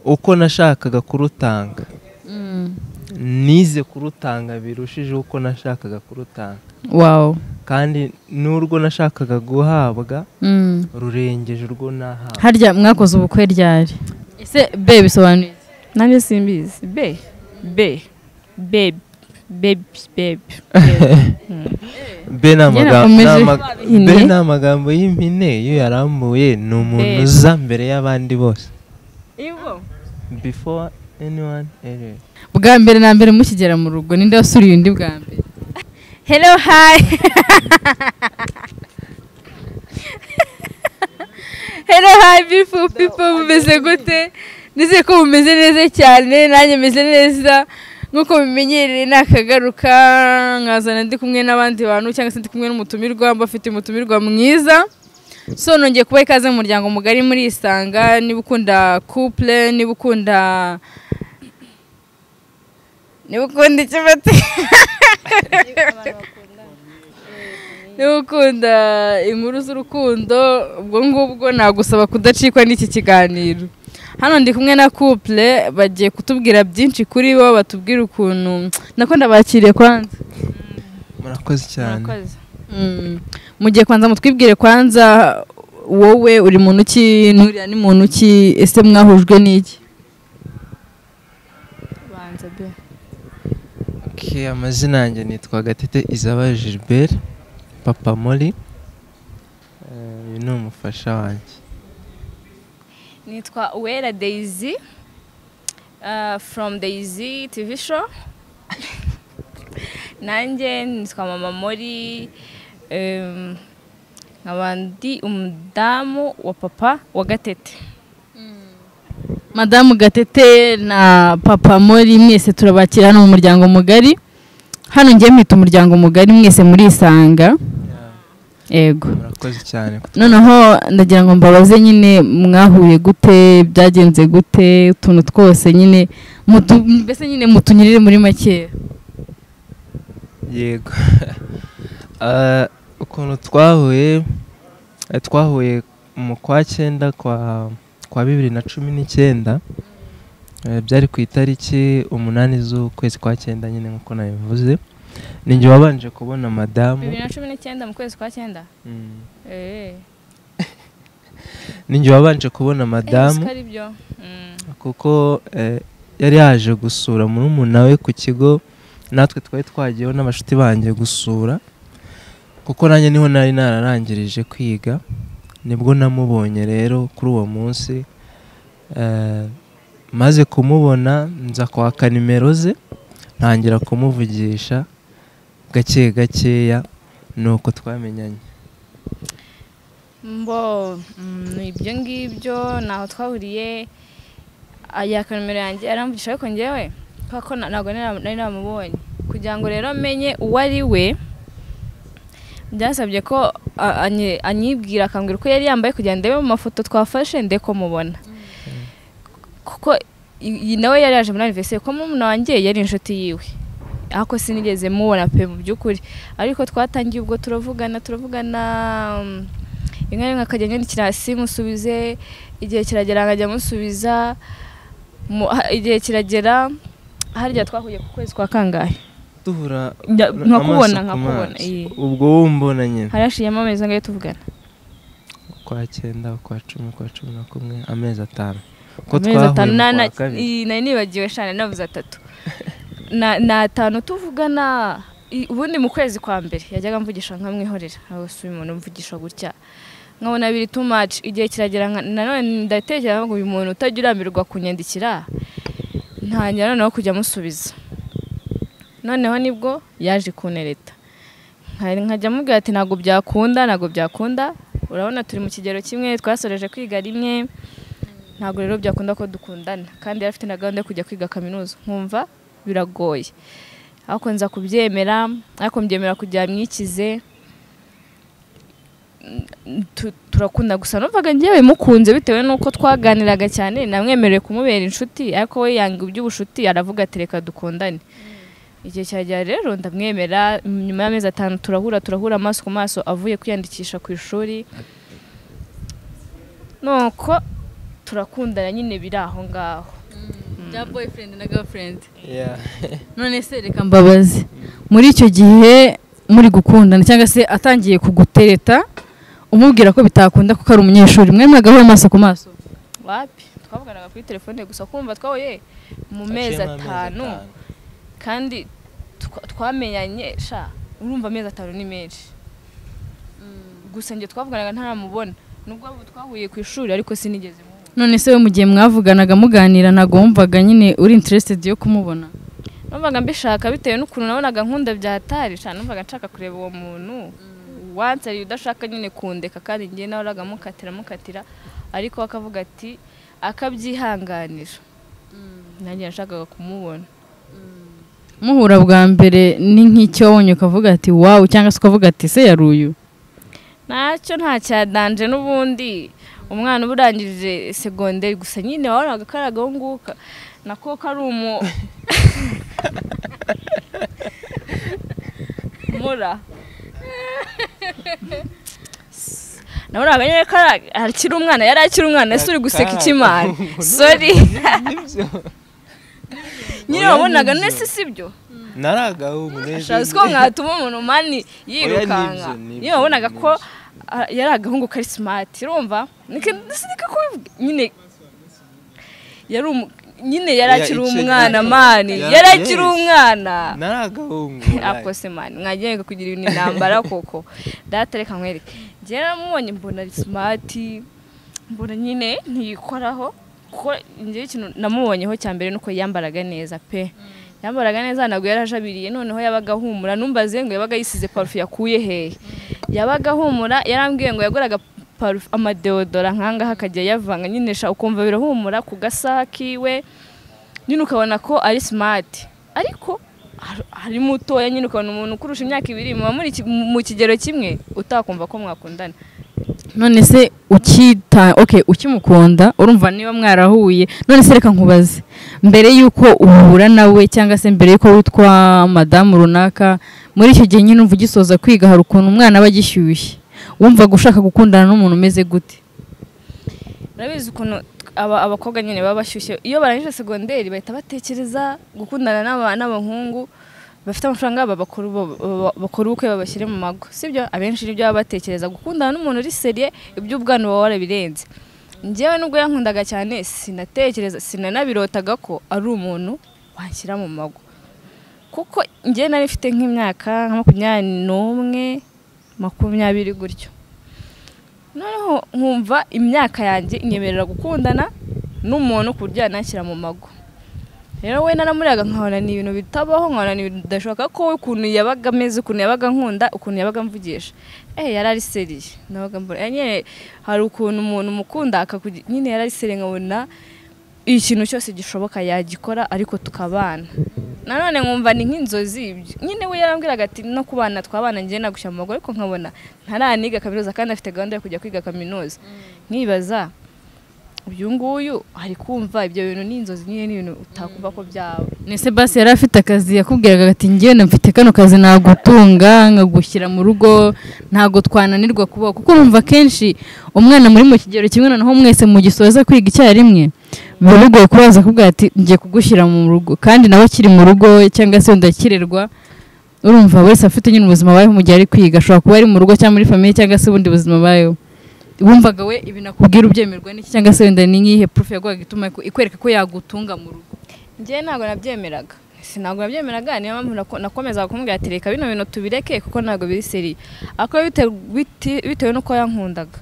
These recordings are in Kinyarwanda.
uko nashakaga kurutanga nize kurutanga birushijeho uko nashakaga kurutanga wawu kandi n'urwo nashakaga guhabwa rurengeje urwo nahawe harya mwakoze ubukwe ryari ese be bisobanuye iki? nanjye simbizi be be bebi bebi bebi be ni amagambo- ni Yarakomeje. ama- Ine? be ni amagambo y'impine iyo yarambuye ni umuntu Be. uza mbere y'abandi bose ibo before anyone else. bwa mbere na mbere mukigera mu rugo ninde wasuriye undi bwa mbere hello hi hello hi beautiful people mumeze gute nizeye ko mumeze neza cyane nanjye meze neza nk'uko mubimenyereye nakagaruka nkazana ndi kumwe n'abandi bantu cyangwa se ndi kumwe n'umutumirwa mbafite umutumirwa mwiza so nongeye kubaha ikaze mu muryango mugari muri isanga niba ukunda couple niba ukunda niba ukunda icyo bati niba ukunda inkuru z'urukundo ubwo ngubwo nagusaba kudacikwa n'iki kiganiro hano ndi kumwe na couple bagiye kutubwira byinshi kuri bo batubwira ukuntu nako ndabakiriye kwanza murakoze cyane Mm. mugiye kwanza mutwibwire kwanza wowe uri muntu ki nuriya ni muntu ki ese mwahujwe n'iki banza be Okay, amazina yanjye nitwa gatete izaba gilbert papa mori Eh, uyu ni umufasha wanjye nitwa uwera daisy uh, from daisy tv show nanjye nitwa mama mori um, nkaba ndi umudamu wa papa wa gatete madamu gatete na papa mori mwese turabakira hano mu muryango mugari hano ngiye mwita umuryango mugari mwese murisanga yego murakoze cyane noneho ndagira ngo mbabaze nyine mwahuye gute byagenze gute utuntu twose nyine mutu- mbese nyine mutunyurire muri makeya yego Ah, ukuntu twahuye eh, twahuye mu kwa cyenda kwa kwa bibiri na cumi n'icyenda Eh, byari ku itariki umunani z'ukwezi kwa cyenda nyine nk'uko nabivuze ni njye wabanje kubona madamu bibiri na cumi n'icyenda mu kwezi kwa cyenda Mm. Eh, ni njye wabanje kubona eh, madamu siko ari byo Mm. kuko eh, yari yaje gusura murumuna we ku kigo natwe twari twagiyeho n'abashuti banjye gusura kuko nanjye niho nari nararangirije kwiga nibwo namubonye rero kuri uwo munsi eh, maze kumubona nza kwaka nimero ze ntangira kumuvugisha gake gakeya ni uko twamenyanye mbo mm, ibyo ngibyo ntaho twahuriye yaka nomero yanjye aramvugisha ariko ngewe kubera ko na- ntabwo nari nari namubonye kugira ngo rero menye uwo ari we byasabye ko a- anyi- anyibwira akambwira uko yari yambaye kugira ngo ndebe mu mafoto twafashe nde ko mubona kuko i- iyi nawe yari yaje muri aniveriseri ko murumuna wanjye yari inshuti yiwe ariko sinigeze mubona pe mu by'ukuri ariko twatangiye ubwo turavugana turavugana mm, rimwe na rimwe akajya anyandikira hasi musubize igihe kiragera nkajya musubiza mu- ha- igihe kiragera harya twahuye ku kwezi kwa kangahe duhura Njya- amaso nkakubona ku nkakubona maso. iyi ubwo wumbona nyine harashiyemo amezi angahe tuvugana kwa cyenda kwa cumi kwa cumi na kumwe amezi atanu ko amezi atanu mu na- na- kwa kabiri iyi nari nibagiwe shana navuze atatu Na- ni atanu tuvugana i- ubundi mu kwezi kwa mbere yajyaga amvugisha nkamwihorera ntabwo si umuntu umvugisha gutya nkabona biri too much igihe kiragera nka- nanone ndatekereza ngo uyu muntu utajya urambirwa kunyandikira ntangira noneho kujya amusubiza noneho nibwo yaje kunereta Nka- nkajya amubwira ati ntabwo byakunda ntabwo byakunda urabona turi mu kigero kimwe twasoreje kwiga rimwe ntabwo rero byakunda ko dukundana kandi yari afite na gahunda yo kujya kwiga kaminuza nkumva biragoye ariko nza kubyemera ariko mbyemera kugira mwikize Mm, tu- turakunda gusa numvaga ngewe mukunze bitewe n'uko twaganiraga cyane namwemerewe kumubera inshuti ariko we yanga iby'ubucuti aravuga ati reka dukundane igihe cyagera rero ndamwemera nyuma y'amezi atanu turahura turahura amaso ku maso avuye kwiyandikisha ku ishuri nuko turakundana nyine biri aho ngaho bya boyfriend na girlfriend Yeah. none se reka mbabazi muri icyo gihe muri gukundana cyangwa se atangiye kugutereta umubwira ko bitakunda kuko ari umunyeshuri mwe mwagaho amaso ku maso wapi twavuganaga kuri telefone gusa kumva twahuye mu mezi Haciyemo amezi atanu kandi twa- twamenyanye sha urumva amezi atanu ni menshi gusa njye twavuganaga ntaramubona nubwo abo twahuye ku ishuri ariko sinigeze mubona none se we mu gihe mwavuganaga muganira ntabwo wumvaga nyine uri interested yo kumubona numvaga mbishaka bitewe n'ukuntu nabonaga nkunda byatari sha numvaga nshaka kureba uwo muntu wansi ari udashaka nyine kundeka kandi njye nahoraga mukatira mukatira ariko we akavuga ati akabyihanganira nanjye nashakaga kumubona muhura bwa mbere ni nk'icyo wabonye ukavuga ati wawu cyangwa se ukavuga ati se yari uyu ntacyo ntacyadanje n'ubundi umwana uba urangije segonderi gusa nyine wabonaga ko ari agahunguka nako kari umu mura nabonaga nyine ko ari- akiri umwana yari akiri umwana ese uri guseka ikimana sori Nibyo. nyine wabonaga nese sibyo naragahungu neza shazi ko mwatuma umuntu mani yirukanka Oya, nibyo, niyo wabonaga ko nibyo. ah, yari agahungu kari simati urumva Nika- sineka kubivuga nyine yari umu- nyine yari Oya, akiri icyo gihe- umwana mani Ya- yari akiri yes. umwana naragahungu ako se mani mwagenga kugira ibintu intambara koko data reka nkwereke njyewe naramubonye mbona ari simati mbona nyine ntiyikoraho kuko njyewe ikintu namubonyeho cya mbere nuko yambaraga neza pe yambaraga neza ntabwo yari ajabiriye noneho yabaga ahumura numbaze ngo yabaga yisize parufe yakuye hehe yabaga ahumura yarambwiye ngo yagoraga parufe amadeodora nkangaha akajya yavanga nyine sha ukumva birahumura ku gasaha kiwe nyine ukabona ko ari simati ariko har- hari mutoya nyine ukabona umuntu ukurusha imyaka ibiri muba muri ki- mu kigero kimwe utakumva ko mwakundana none se ukita okay ukimukunda urumva niba mwarahuye none se reka nkubaze mbere y'uko uhura nawe cyangwa se mbere y'uko witwa madamu runaka muri icyo gihe nyine umva ugisoza kwiga hari ukuntu umwana aba agishyushye wumvaga ushaka gukundana n'umuntu umeze gute urabizi ukuntu aba- abakobwa nyine baba bashyushye iyo barangije segonderi bahita batekereza gukundana n'aba- n'abahungu bafite amafaranga baba- bakora ubu- baba- bakora ubukwe babashyire mu mago sibyo abenshi nibyo baba batekereza gukundana n'umuntu uri seriye iby'ubwana uba warabirenze njyewe nubwo yankundaga cyane sinatekereza sinanabirotaga ko ari umuntu wanshyira mu mago kuko njyewe nari mfite nk'imyaka nka makumyabiri n'umwe makumyabiri gutyo noneho nkumva imyaka yanjye inyemerera gukundana n'umuntu ku buryo yanashyira mu mago rero we naramuriraga nkabona ni ibintu bitabaho nkabona ni ibintu bidashoboka ko we ukuntu yabaga ameze ukuntu yabaga nkunda ukuntu yabaga mvugisha eh yari ari seriye nabaga mbona eh, nyine hari ukuntu umuntu umukunda akakugira nyine yari ari seriye nkabona ikintu cyose gishoboka yagikora ariko tukabana nanone nkumva ni nk'inzozi ibyo. nyine we yarambwiraga ati no kubana twabana njye nagushyira mu mago ariko nkabona ntaraniga kaminuza kandi afite gahunda yo kujya kwiga kaminuza nkibaza uyu nguyu ari kumva ibyo bintu ni inzozi nyine ni ibintu utakumva ko byaba nese basi yari afite akazi yakubwiraga ati ngewe mfite kano kazi nagutunga nkagushyira mu rugo ntabwo twananirwa kubaho kuko urumva kenshi umwana muri mu kigero kimwe noneho mwese mugisoza kwiga icyarimwe biba bigoye kuba akubwira ati ngiye kugushyira mu rugo kandi nawe akiri mu rugo cyangwa se wenda akirerwa urumva wese afite nyine ubuzima abayeho mu gihe ari kwiga ashobora kuba ari mu rugo cyangwa muri famiye cyangwa se ubundi buzima abayeho wumvaga we ibintu akubwira ubyemerwa n'iki cyangwa se wenda ni nk'ihe purufe yaguhaga ituma ikwereka ko yagutunga mu rugo njye ntabwo nabyemeraga ntabwo nabyemeraga niyo mpamvu nako- nakomezaga kumubwira ati reka bino bintu tubireke kuko ntabwo biri seriye ariko bite- biti- bitewe n'uko yankundaga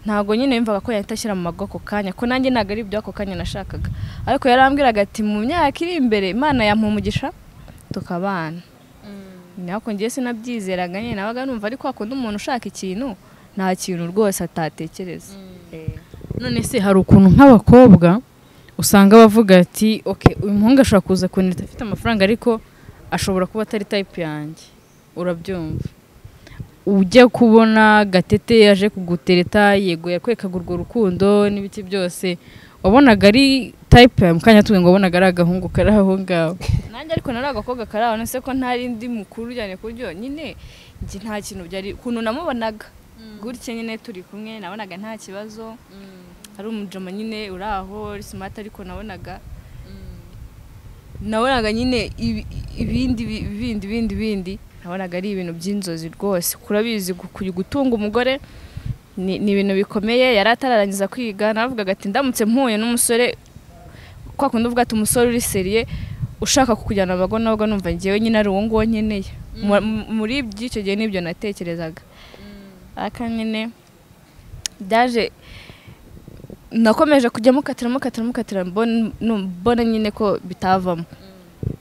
ntabwo nyine yumvaga ko yahita ashyira mu mago ako kanya ko nanjye ntabwo ari ibyo ako kanya nashakaga ariko yarambwiraga ati mu myaka iri imbere imana yampumugisha tukabana nako ngewe sinabyizeraga nyine nabaga numva ariko wakunda umuntu ushaka ikintu nta kintu rwose atatekereza Eh. none se hari ukuntu nk'abakobwa usanga bavuga ati oke uyu muhungu ashobora kuza kunita afite amafaranga ariko ashobora kuba atari tayipu yanjye urabyumva ujya kubona gatete yaje kugutereta yego yakwekaga urwo rukundo n'ibiki byose wabonaga ari tayipu yawe mu kanya tuwe ngo wabonaga ari agahungu kari aho ngaho nanjye ariko nari agakobwa kari aho nese ko ntari ndi mukuru cyane ku buryo nyine njye nta kintu byari ukuntu namubonaga gutya nyine turi kumwe nabonaga nta kibazo ari umujama nyine uri aho ari smart ariko nabonaga nabonaga nyine ibi- ibindi bi- ibindi ibindi ibindi nabonaga ari ibintu by'inzozi rwose kurabizi gu- ku- gutunga umugore ni ni ibintu bikomeye yari atararangiza kwiga navugaga ati ndamutse mpuye n'umusore kwa kundi uvuga ati umusore uri seriye ushaka kukujyana mu bago nabwo numva ngewe nyine ari uwo nguwo nkeneye Mu- mu- muri by'icyo gihe nibyo natekerezaga aka nyine byaje nakomeje kujya mukatira mukatira mukatira mbon- nu- mbona nyine ko bitavamo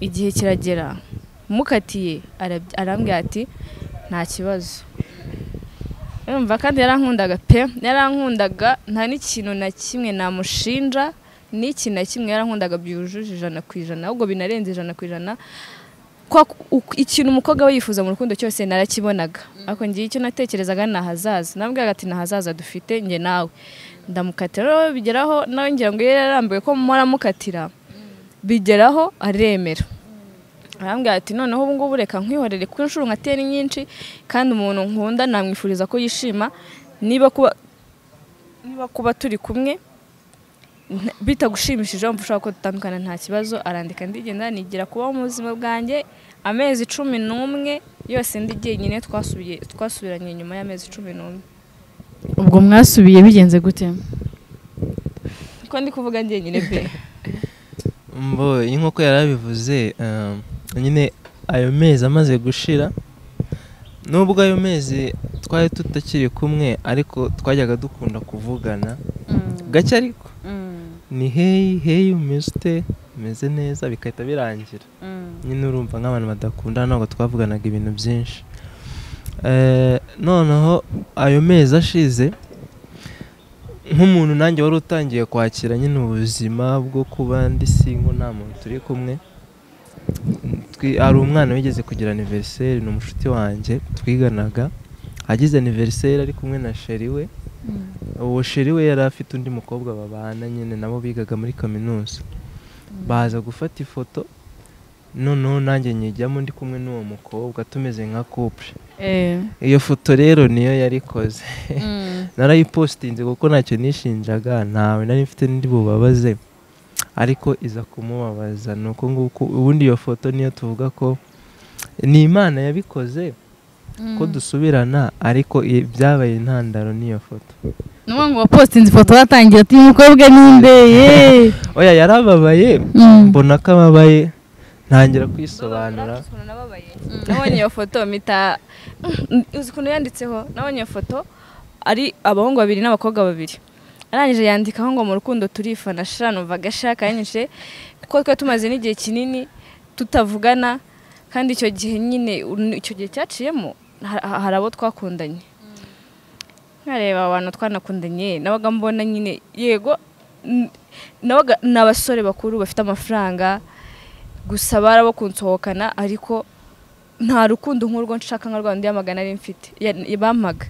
igihe kiragera mukatiye arab- arambwira ati nta kibazo urumva kandi yarankundaga pe yarankundaga nta n'ikintu na kimwe namushinja n'iki na kimwe yarankundaga byujuje ijana ku ijana ahubwo binarenze ijana ku ijana kwa uk- ikintu umukobwa we yifuza mu rukundo cyose narakibonaga ariko ngiye icyo natekerezaga ni ahazaza nabwiraga ati ni ahazaza dufite njye nawe ndamukatira rero bigeraho nawe ngira ngo iyo yarambuye ko muramukatira bigeraho aremera arambwira ati noneho ubu ngubu reka nkwihorere kuko inshuro nkateye ni nyinshi kandi umuntu nkunda namwifuriza ko yishima niba kuba niba kuba turi kumwe nta- bitagushimishije wumva ushobora ko dutandukana nta kibazo arandika ndigenda nigira kubaho mu buzima bwanjye amezi cumi n'umwe yose ndi jyenyine twasubiye twasubiranye nyuma y'amezi cumi n'umwe ubwo mwasubiye bigenze gute ko ndi kuvuga jyenyine pe mbo iyi nk'uko yari abivuze um, nyine ayo mezi amaze gushira nubwo ayo mezi twari tutakiri kumwe ariko twajyaga dukunda kuvugana gake ariko ni heyi heyi umeze ute umeze neza bigahita birangira nyine urumva nk'abantu badakundana ntabwo twavuganaga ibintu byinshi Eh, noneho ayo mezi ashize nk'umuntu nanjye wari utangiye kwakira nyine ubuzima bwo kuba ndi singo nta muntu turi kumwe Twi- hari umwana wigeze kugira aniveriseri ni umushuti wanjye twiganaga agize aniveriseri ari kumwe na sheri we uwo sheri we yari afite undi mukobwa babana nyine nabo bigaga muri kaminuza baza gufata ifoto noneho nanjye nyijyamo ndi kumwe n'uwo mukobwa tumeze nka couple iyo foto rero niyo yarikoze narayipositinze kuko ntacyo nishinjaga ntawe nari mfite n'indi bubabaze ariko iza kumubabaza ni uko nguko ubundi iyo foto niyo tuvuga ko ni imana yabikoze ko dusubirana ariko i- byabaye intandaro n'iyo foto ni uwo ngo wapositinze ifoto watangira ati uyu mukobwa ni imbeye oya yarababaye Mm. mbona ko ababaye ntangira kwisobanura nababaye nabonye iyo foto mita uzi ukuntu yanditseho nabonye iyo foto ari abahungu babiri n'abakobwa babiri arangije yandikaho ngo mu rukundo turifana shira numva agashaka yanyishe kuko twe tumaze n'igihe kinini tutavugana kandi icyo gihe nyine un- icyo gihe cyaciyemo ha- ha- hari abo twakundanye nkareba abantu twanakundanye nabaga mbona nyine yego n- nabaga ni abasore bakuru bafite amafaranga gusa barabo kunsohokana ariko nta rukundo nk'urwo nshaka nka rwa rundi y'amagana ari mfite Ya- bampaga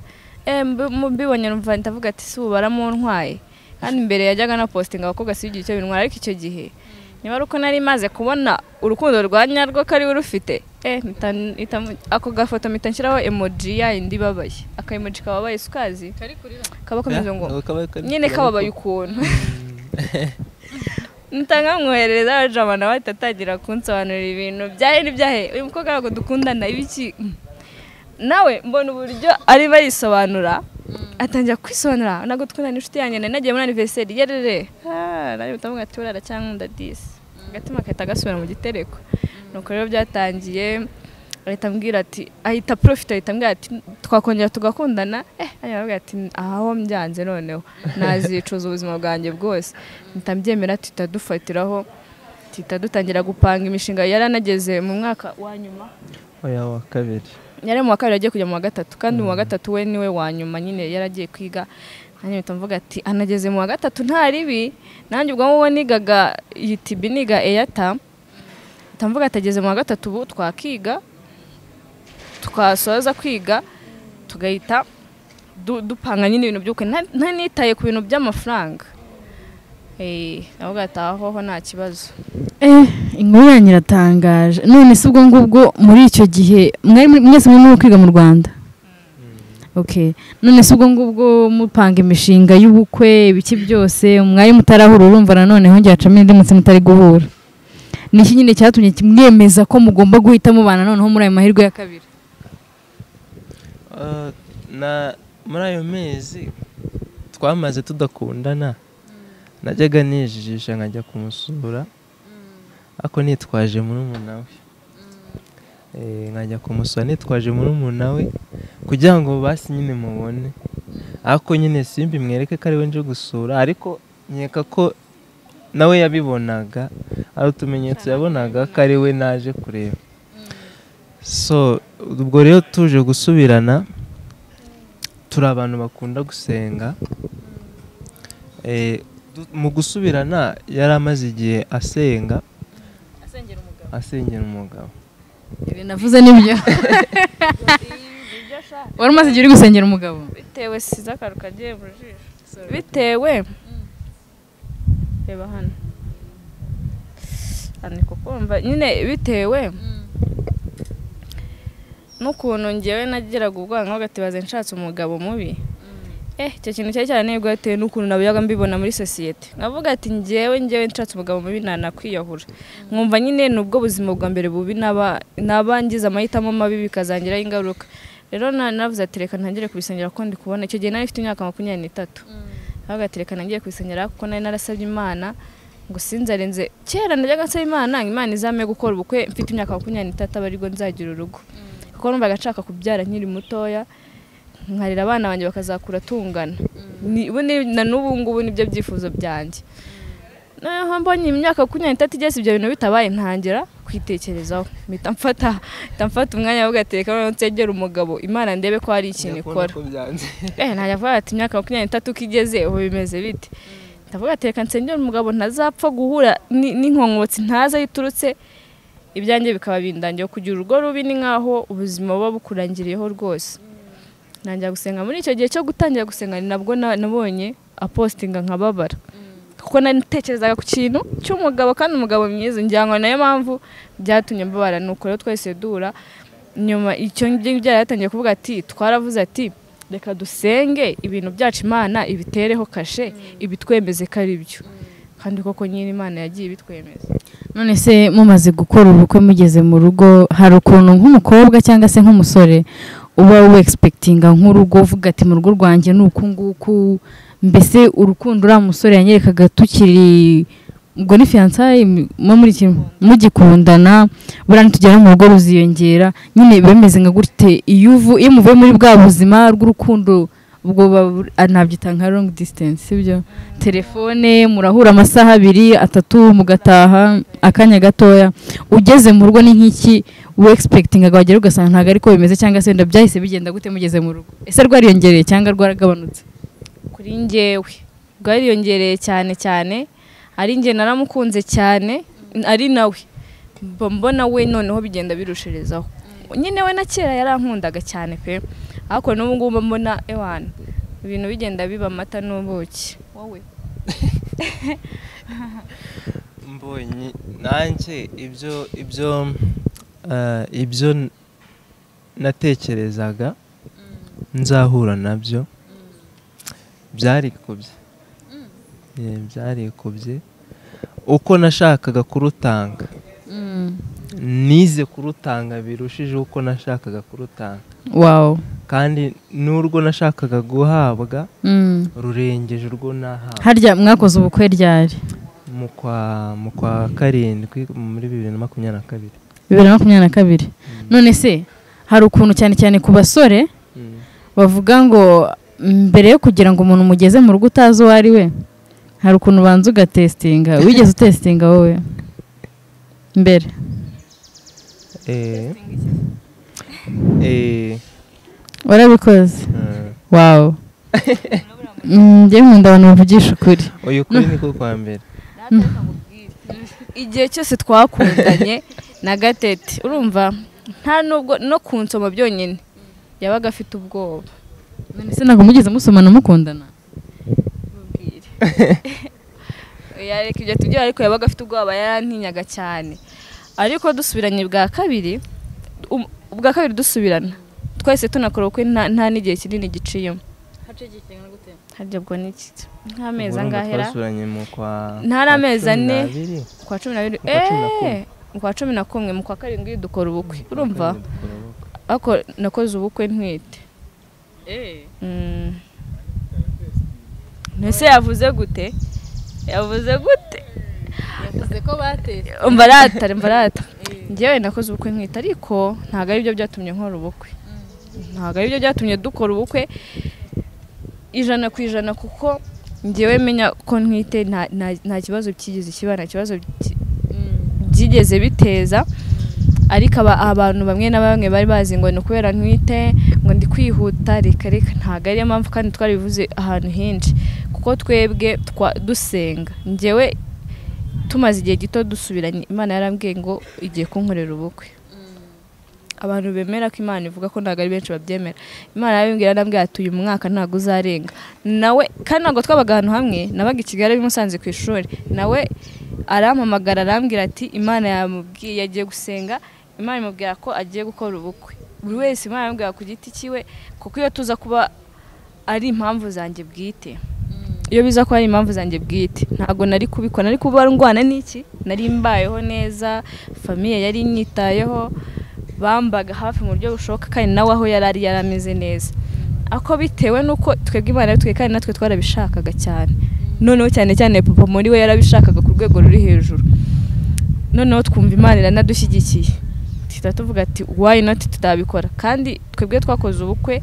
Eh, mbi- mu- mbibonye numva ndavuga ati si ubu baramuntwaye kandi mbere yajyaga na positinga abakobwa si igihe cyo bintwara ariko icyo gihe niba ari uko nari maze kubona urukundo rwa nyarwo ko ari we urufite eh, mpita n- mpita mu- ako gafoto mpita nshyiraho emoji ya indi ibabaye aka emoji kababaye si ukazi kaba kameze ngo nyine kababaye ukuntu ntangamwohereza arajama nawe ahita atangira kunsobanurira ibintu byahe n'ibyahe uyu mukobwa ntabwo dukundana ibiki nawe mbona uburyo arimo arisobanura atangira kwisobanura ntabwo dukundana inshuti yanjye nari nagiye muri aniveriseri yerere nari bitavuga ati urara cyankunda disi agatima kahita gasubira mu gitereko nuko rero byatangiye ahita ambwira ati ahita profite ahita ambwira ati twakongera tugakundana eh arambwira ati aho mbyanze noneho nazicuza ubuzima bwanjye bwose mpita mbyemera tuhita dufatiraho tuhita dutangira gupanga imishinga yari anageze mu mwaka wa nyuma oya wa kabiri yari mu wa kabiri agiye kujya mu wa gatatu kandi mu wa gatatu we niwe wa nyuma nyine yaragiye kwiga nanjye mpita mvuga ati anageze mu wa gatatu nta ribi nanjye ubwo ngubu nigaga UTB niga eyata mpita mvuga ati ageze mu wa gatatu ubu twakiga twasoza kwiga tugahita du- dupanga nyine ibintu by'ukwe Nta- nta nitaye ku bintu by'amafaranga Eh, navuga ati ahoho nta kibazo Eh, inkuru yanyu iratangaje none se ubwo ngubwo muri icyo gihe mwari muri- mwese muri muri kwiga mu rwanda okay none se ubwo ngubwo mupanga imishinga y'ubukwe ibiki byose mwari mutarahura urumva nanone hongera hacamo indi mutsi mutari guhura ni iki nyine cyatumye kimwemeza ko mugomba guhita mubana noneho muri ayo mahirwe ya kabiri Eh, na muri ayo mezi twamaze tudakundana najyaga nijijisha nkajya kumusura ariko nitwaje murumuna we Eh, nkajya kumusura nitwaje murumuna we kugira ngo basi nyine mubone ariko nyine simbi mwereke ko ariwe nje gusura ariko nkeka ko nawe yabibonaga ari utumenyetso yabonaga ko ariwe naje kureba so ubwo rero tuje gusubirana turi abantu bakunda gusenga Eh, du- mu gusubirana yari amaze igihe asenga asengera umugabo ibi navuze nibyo wari umaze igihe uri gusengera umugabo bitewe size akaru kagiye mu jisho bitewe reba hano hano ni kukumva nyine bitewe n'ukuntu ngewe nagiraga ubwangavu baze nshatse umugabo mubi eh icyo kintu cyari cyaranebwa bitewe n'ukuntu nabiyaga mbibona muri sosiyete nkavuga ati ngewe ngewe nshatse umugabo mubi nanakwiyahura nkumva nyine nubwo ubuzima bwa mbere bubi naba nabangiza amahitamo mabi bikazangiraho ingaruka rero na- navuze ati reka ntangire kubisengera kuko ndi kubona icyo gihe nari mfite imyaka makumyabiri n'itatu nkavuga ati reka ntangiye kubisengera kuko nari narasabye imana ngo sinzarenze kera najyaga nsaba imana ngo imana izame gukora ubukwe mfite imyaka makumyabiri n'itatu aba aribwo nzagira urugo kuko numvaga nshaka kubyara nkiri mutoya nkarera abana banjye bakazakura tungana Ni- ubu ni- na n'ubu ngubu nibyo byifuzo byanjye noneho mbonye imyaka makumyabiri n'itatu igeze ibyo bintu bitabaye ntangira kwitekerezaho mpita mfata mpita mfata umwanya wo gateka noneho nsengera umugabo imana ndebe ko hari ikintu ikora eh ntajya avuga ati imyaka makumyabiri n'itatu ko igeze ubu bimeze bite ndavuga ati reka nsengere umugabo ntazapfa guhura ni- n'inkonkotsi ntazi aho iturutse ibyanjye bikaba bindangiye kugira urugo rubi ni nkaho ubuzima buba bukurangiriyeho rwose ntangira gusenga muri icyo gihe cyo gutangira gusenga ni nabwo na- nabonye apostinga nkababara kuko nari ntekerezaga ku kintu cy'umugabo kandi umugabo mwiza ngira ngo nayo mpamvu byatumye mbabara ni uko rero twese duhura nyuma icyo ngicyo byaratangiye kuvuga ati twaravuze ati reka dusenge ibintu byacu imana ibitereho kashe ibitwemeze ko ari byo kandi koko nyine imana yagiye ibitwemeza none se mumaze gukora ubukwe mugeze mu rugo hari ukuntu nk'umukobwa cyangwa se nk'umusore uba wexpegitinga nk'urugo uvuga ati mu rugo rwanjye ni uku nguku mbese urukundo uriya musore yanyerekaga tukiri ubwo ni fiyansaye muba muri iki- mugikundana buriya nitugera mu rugo ruziyongera nyine bemeze nka gute iyo uvu- iyo muvuye muri bwa buzima bw'urukundo ubwo babu- ah, nabyita nka longi disitansi sibyo telefone murahura amasaha abiri atatu mugataha akanya gatoya ugeze mu rugo ni nk'iki wegispekitinga wagera ugasanga ntabwo ariko bimeze cyangwa se wenda byahise bigenda gute mugeze mu rugo ese rwariyongereye cyangwa rwaragabanutse kuri njyewe bwariyongereye cyane cyane ari njye naramukunze cyane ari nawe mba mbona we noneho bigenda birushirezaho nyine we na kera yarankundaga cyane pe ariko n'ubu ngubu mba mbona ewana ibintu bigenda biba amata n'ubuki wowe mbonye nanjye ibyo ibyo eh, ibyo n- natekerezaga nzahura nabyo byarikubye Eh, byarikubye uko nashakaga kurutanga nize kurutanga birushijeho uko nashakaga kurutanga wawu kandi n'urwo nashakaga guhabwa rurengeje urwo nahawe harya mwakoze ubukwe ryari mu kwa mu kwa karindwi muri bibiri na makumyabiri na kabiri bibiri na makumyabiri na kabiri none se hari ukuntu cyane cyane ku basore bavuga ngo mbere yo kugira ngo umuntu umugeze mu rugo utazi uwo ari we hari ukuntu ubanza ugatesitinga wigeze utesitinga wowe mbere Eh, eh, warabikoze eh, wawu njye nkunda abantu bavugisha ukuri uyu kuri ni ko kwa mbere igihe cyose twakundanye na gatete urumva nta nubwo no ku nsoma byonyine yabaga afite ubwoba none se ntabwo mugeze musomana mukundana yareka ibyo tubyara ariko yabaga afite ubwoba yarantinyaga cyane ariko dusubiranye bwa kabiri um- ubwa kabiri dusubirana twese tunakora ubukwe nta nta n'igihe kinini giciyemo harya ubwo ni iki nk'amezi angahera twasuranye mu kwa Ntari amezi kwa cumi ane. n'abiri. ku wa cumi n'abiri Mu kwa cumi na kumwe. eee ku wa cumi na kumwe mu kwa karindwi dukora ubukwe urumva Dukora ubukwe. ariko nakoze ubukwe ntwite Mm. mbese yavuze gute yavuze gute yavuze ko batetse mbarata mbarata njyewe nakoze ubukwe ntwite ariko ntabwo aribyo byatumye nkora ubukwe ntabwo aribyo byatumye dukora ubukwe ijana ku ijana kuko njyewe menya ko ntwite nta- nta- nta kibazo cyigeze kiba nta kibazo ki- byigeze biteza ariko aba- abantu bamwe na bamwe bari bazi ngo ni ukubera ntwite ngo ndi kwihuta reka reka ntabwo ariyo mpamvu kandi twarabivuze ahantu henshi kuko twebwe twa dusenga njyewe tumaze igihe gito dusubiranye imana yarambwiye ngo igiye kunkorera ubukwe abantu bemera ko imana ivuga ko ntabwo ari benshi babyemera imana yabimbwira yarambwira ati uyu mwaka ntabwo uzarenga nawe kandi ntabwo twabaga ahantu hamwe nabaga i kigali ari musanze ku ishuri nawe arampamagara arambwira ati imana yamubwiye agiye gusenga imana imubwira ko agiye gukora ubukwe buri wese imana yamubwira ku giti cyiwe kuko iyo tuza kuba ari impamvu zanjye bwite iyo biza ko ari impamvu zanjye bwite ntabwo nari kubikora nari kuba ndwana n'iki nari mbayeho neza famiye yari inyitayeho bambaga hafi mu buryo bushoboka kandi nawe aho yari ari yarameze neza ako bitewe n'uko twebwe imana yatwe kandi natwe twarabishakaga cyane noneho cyane cyane papa muri we yarabishakaga ku rwego ruri hejuru noneho twumva imana iranadushyigikiye duhita tuvuga ati wayi noti tutabikora kandi twebwe twakoze ubukwe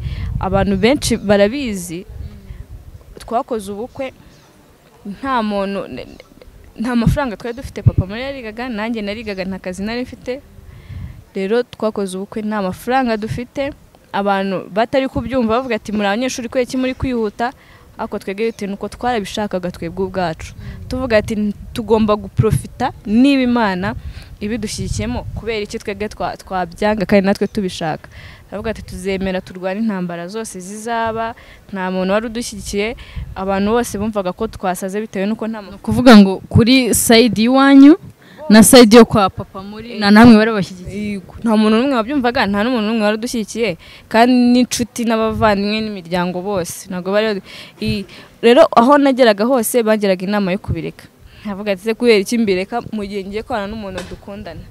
abantu benshi barabizi twakoze ubukwe nta muntu ne- ne- nta mafaranga twari dufite papa muri yarigaga nanjye narigaga nta kazi nari mfite rero twakoze ubukwe nta mafaranga dufite abantu batari kubyumva bavuga ati muri abanyeshuri kubera iki muri kwihuta ariko twebwe bitewe nuko twarabishakaga twebwe ubwacu tuvuga ati "N- tugomba guprofita niba imana ibidushyigikiyemo kubera iki twebwe twa- twabyanga kandi natwe tubishaka turavuga ati tuzemera turwane intambara zose zizaba nta muntu wari udushyigikiye abantu bose bumvaga ko twasaze bitewe nuko nta ni ukuvuga ngo kuri sayidi y'iwanyu na sayidi yo kwa papa muri na namwe bari bashyigikiye Yego, nta muntu n'umwe wabyumvaga nta n'umuntu n'umwe wari udushyigikiye kandi n'inshuti n'abavandimwe n'imiryango bose ntabwo bari badu- I- rero aho nageraga hose bageraga inama yo kubireka nkavuga ati "Se kubera iki mbireka mu gihe ngiye kubana n'umuntu dukundana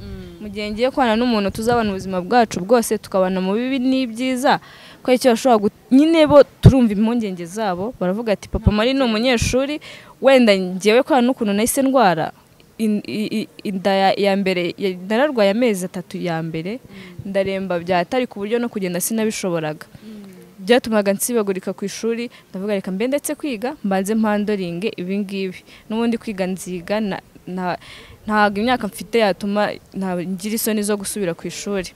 mu gihe ngiye kubana n'umuntu tuzabana ubuzima bwacu bwose tukabana mu bibi n'ibyiza ko icyo bashobora gut- nyine bo turumva impungenge zabo baravuga ati papa mari ni umunyeshuri wenda ngewe kubera n'ukuntu nahise ndwara in- i- i- inda ya- ya mbere ya- nararwaye amezi atatu ya mbere ndaremba byatari ku buryo no kugenda sinabishoboraga byatumaga nsibagurika ku ishuri ndavuga reka mbe ndetse kwiga mbanze mpandoringe ibi ngibi n'ubundi kwiga nziga na- na- ntabwo imyaka mfite yatuma nta- ngira isoni zo gusubira ku ishuri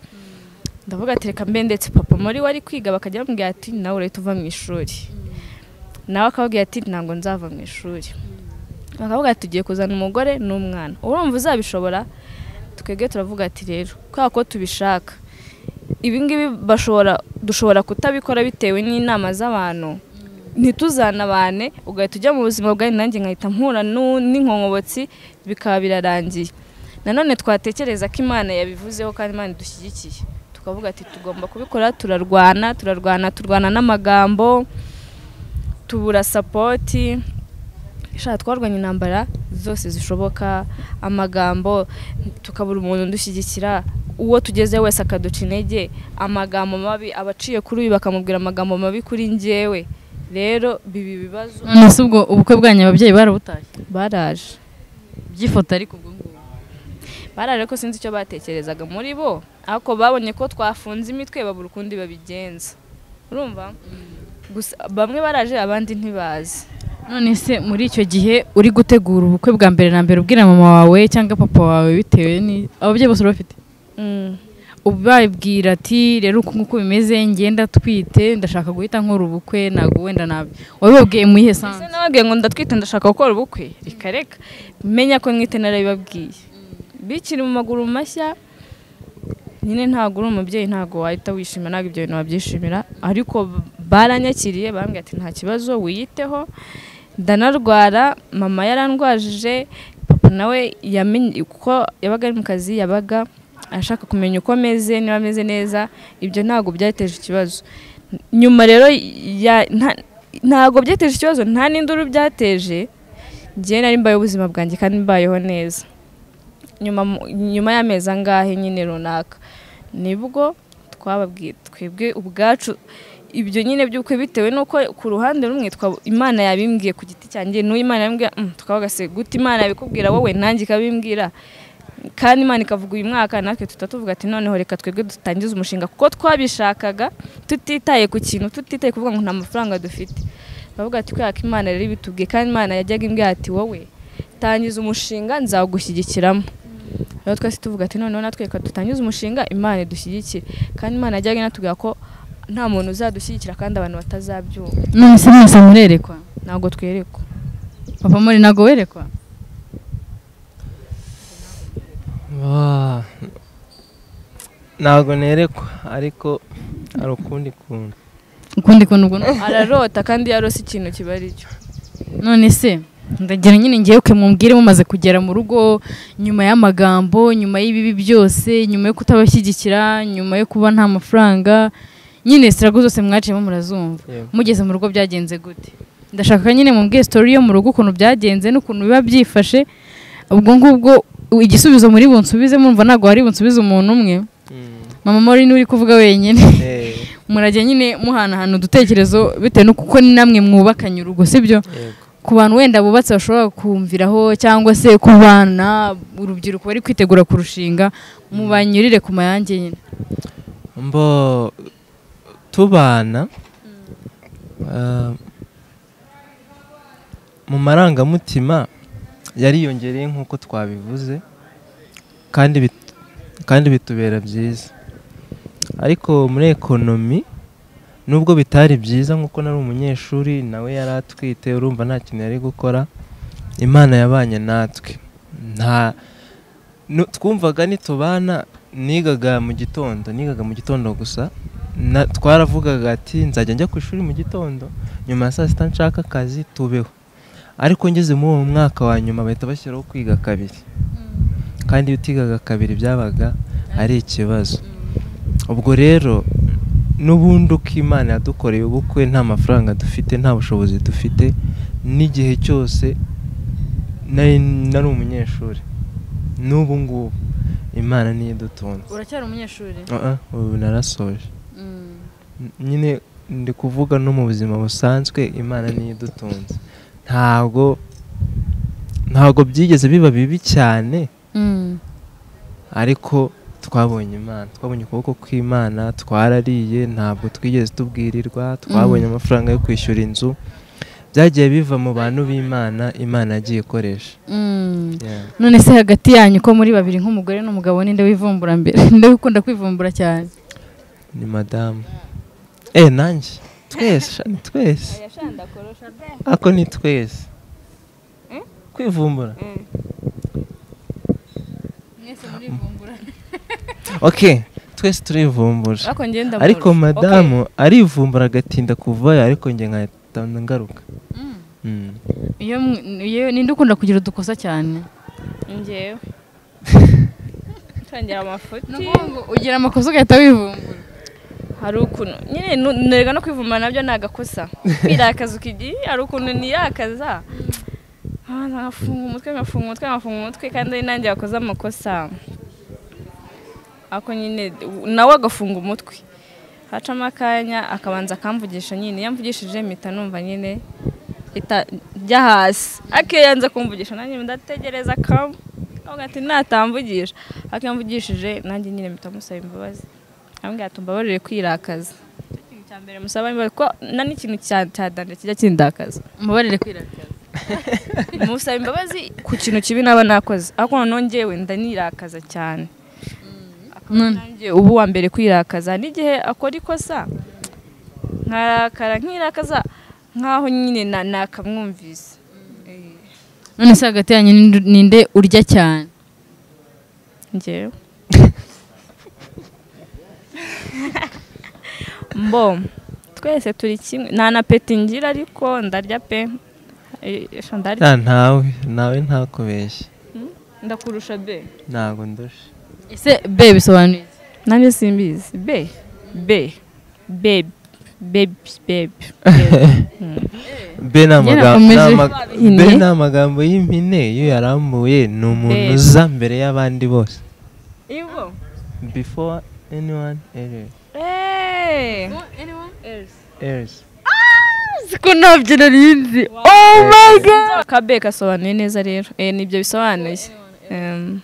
ndavuga ati reka mbe ndetse papa muri wari kwiga bakajya bamubwira ati nawe urahita uva mu ishuri nawe akababwira ati ntabwo nzava mu ishuri bakavuga ati tugiye kuzana umugore n'umwana urumva uzabishobora twebwe turavuga ati rero kubera ko tubishaka ibingibi bashobora dushobora kutabikora bitewe n'inama z'abantu ntituzanabane ugahita ujya mu buzima bwawe nanjye nkahita mpura n'u- n'inkongobotsi bikaba birarangiye nanone twatekereza ko imana yabivuzeho kandi imana idushyigikiye tukavuga ati tugomba kubikora turarwana turarwana turwana n'amagambo tubura sapoti shaka twarwanya intambara zose zishoboka amagambo tukabura umuntu udushyigikira uwo tugezeho wese akaduca intege amagambo mabi abaciye kuri uyu bakamubwira amagambo mabi kuri njyewe rero bibi bibazo none se ubwo ubukwe bwanyu ababyeyi barabutashye baraje by'ifoto ariko ubwo ngubwo baraje ko sinzi icyo batekerezaga muri bo ariko babonye ko twafunze imitwe babura ukundi babigenza urumva gusa bamwe baraje abandi ntibazi none se muri icyo gihe uri gutegura ubukwe bwa mbere na mbere ubwira mama wawe cyangwa papa wawe bitewe ni ababyeyi bose bafite Mm. ubabwira ati rero uku nguku bimeze ngenda twite ndashaka guhita nkora ubukwe ntabwo wenda nabi wabibabwiye mu ihe Ese sanzu nababwiye ngo ndatwite ndashaka gukora ubukwe reka reka menya ko mwite narabibabwiye bikiri mu maguru mashya nyine ntabwo uri umubyeyi ntabwo wahita wishima ntabwo ibyo bintu wabyishimira ariko baranyakiriye barambwira ati nta kibazo wiyiteho ndanarwara mama yarandwajije papa nawe yamenye kuko yabaga ari mu kazi yabaga ashaka kumenya uko ameze niba ameze neza ibyo ntabwo byateje ikibazo nyuma rero ya- nta- ntabwo byateje ikibazo nta n'induru byateje ngewe nari mbayeho ubuzima bwanjye kandi mbayeho neza nyuma mu- nyuma y'amezi angahe nyine runaka nibwo twababwiye twebwe ubwacu ibyo nyine by'ukwe bitewe n'uko ku ruhande rumwe twa- imana yabimbwiye ku giti cyanjye n'uwo imana yabimbwiye "Mm, tukavuga se gute imana yabikubwira wowe nanjye ikabimbwira kandi imana ikavuga uyu mwaka natwe tuba tuvuga ati noneho reka twebwe dutangize umushinga kuko twabishakaga tutitaye ku kintu tutitaye kuvuga ngo nta mafaranga dufite bavuga ati kubera ko imana rero ibitubwiye kandi imana yajyaga imbwira ati wowe tangiza umushinga nzawugushyigikiramo rero twese tuvuga ati noneho natwe reka dutangize umushinga imana idushyigikire kandi imana yajyaga inatubwira ko nta muntu uzadushyigikira kandi abantu batazabyumva none se mwese murerekwa ntabwo twerekwa papa muri ntabwo werekwa Ba- ntabwo nerekwa ariko hari ukundi kuntu ukundi kuntu ubwo ni- ararota kandi iyo arose ikintu kiba ari cyo none se ndagira nyine ngewe uke mumbwire mumaze kugera mu rugo nyuma y'amagambo nyuma y'ibibi byose nyuma yo kutabashyigikira nyuma yo kuba nta mafaranga nyine sirago zose mwaciyemo murazumva Yego. mugeze mu rugo byagenze gute ndashaka nyine mumbwiye sitori yo mu rugo ukuntu byagenze n'ukuntu biba byifashe ubwo ngubwo igisubizo muri bunsubize murumva ntabwo hari bunsubize umuntu umwe Mm. mama mori niwe uri kuvuga wenyine Eh, murajya nyine muhanahana udutekerezo bitewe n'uko kuko ni namwe mwubakanye urugo sibyo yego. ku bantu wenda bubatse bashobora kumviraho cyangwa se ku bana urubyiruko bari kwitegura kurushinga mubanyurire ku mayange nyine mbo tubana ah, mu marangamutima yariyongereye nk'uko twabivuze kandi bit- kandi bitubera byiza ariko muri ekonomi nubwo bitari byiza nk'uko nari umunyeshuri nawe yari atwite urumva nta kintu yari gukora imana yabanye natwe nta nu- twumvaga nitubana nigaga mu gitondo nigaga mu gitondo gusa na, twaravugaga ati nzajya njya ku ishuri mu gitondo nyuma ya saa sita nshaka akazi tubeho ariko ngeze muri uwo mwaka wa nyuma bahita bashyiraho kwiga kabiri kandi iyo utigaga kabiri byabaga ari ikibazo ubwo rero n'ubundi uko imana yadukoreye ubukwe nta mafaranga dufite nta bushobozi dufite n'igihe cyose nari nari umunyeshuri n'ubu ngubu imana niyo idutunze uracyari umunyeshuri Ah, ah, ubu narasoje N- nyine ndi kuvuga no mu buzima busanzwe imana niyo idutunze ntabwo ntabwo byigeze biba bibi cyane ariko twabonye imana twabonye ukuboko kw'imana twarariye ntabwo twigeze tubwirirwa twabonye amafaranga yo kwishyura inzu byagiye biva mu bantu b'imana imana yagiye ikoresha Yeah. none se hagati yanyu ko muri babiri nk'umugore n'umugabo ninde wivumbura mbere ninde ukunda kwivumbura cyane ni madamu eh nanjye twese sha, ni twese ako ni twese kwivumbura ok twese turivumbura ariko ngenda ariko madamu arivumbura agatinda kuvayo ariko njye nkahita ngaruka Mm. iyo mwe- iyo- ninde ukunda kugira udukosa cyane ngewe ntangira amafuti ni ukuvuga ngo ugira amakosa ugahita wivumbura hari ukuntu nyine nu- nerega no kwivumba nabyo ni agakosa birakaza ukigiye hari ukuntu niyakaza Ah, nkafunga umutwe nkafunga umutwe nkafunga umutwe kandi ari nanjye wakoze amakosa ako nyine nawe agafunga umutwe hacamo akanya akabanza akamvugisha nyine yamvugishije mpita numva nyine ita njya hasi akeyanza kumvugisha nanjye ndategereza akamu avuga ati natamvugisha akiyamvugishije nanjye nyine mpita musaba imbabazi ambwira ati mbabarire kwirakaza Nicyo kintu cya mbere musaba imbabazi kuko na n'ikintu cya cya danda kijya kindakaza mubarire kwirakaza musaba imbabazi ku kintu kibi naba nakoze ariko noneho ngewe ndanirakaza cyane akaba nanjye ubu wa mbere kwirakaza n'igihe akora ikosa nkarakara nkirakaza nkaho nyine na- nakamwumvise Eh, none se hagati yanyu ninde- ninde urya cyane ngewe mbo twese turi kimwe nta na peti ngira ariko ndarya pe Eh, esha ndarya Ya, ntawe nawe ntakubeshye ndakurusha be ntabwo ndushe ese be bisobanuye iki? nanjye simbizi be be bebi bebi bebi be ni amagambo Yarakomeje. ni ama- Ine. be ni amagambo y'impine iyo yarambuye ni umuntu Be. uza mbere y'abandi bose ibo before anyone else- eee else siko ntabyo nari nzi akabe gasobanuye neza rero Eh, nibyo bisobanuye Em,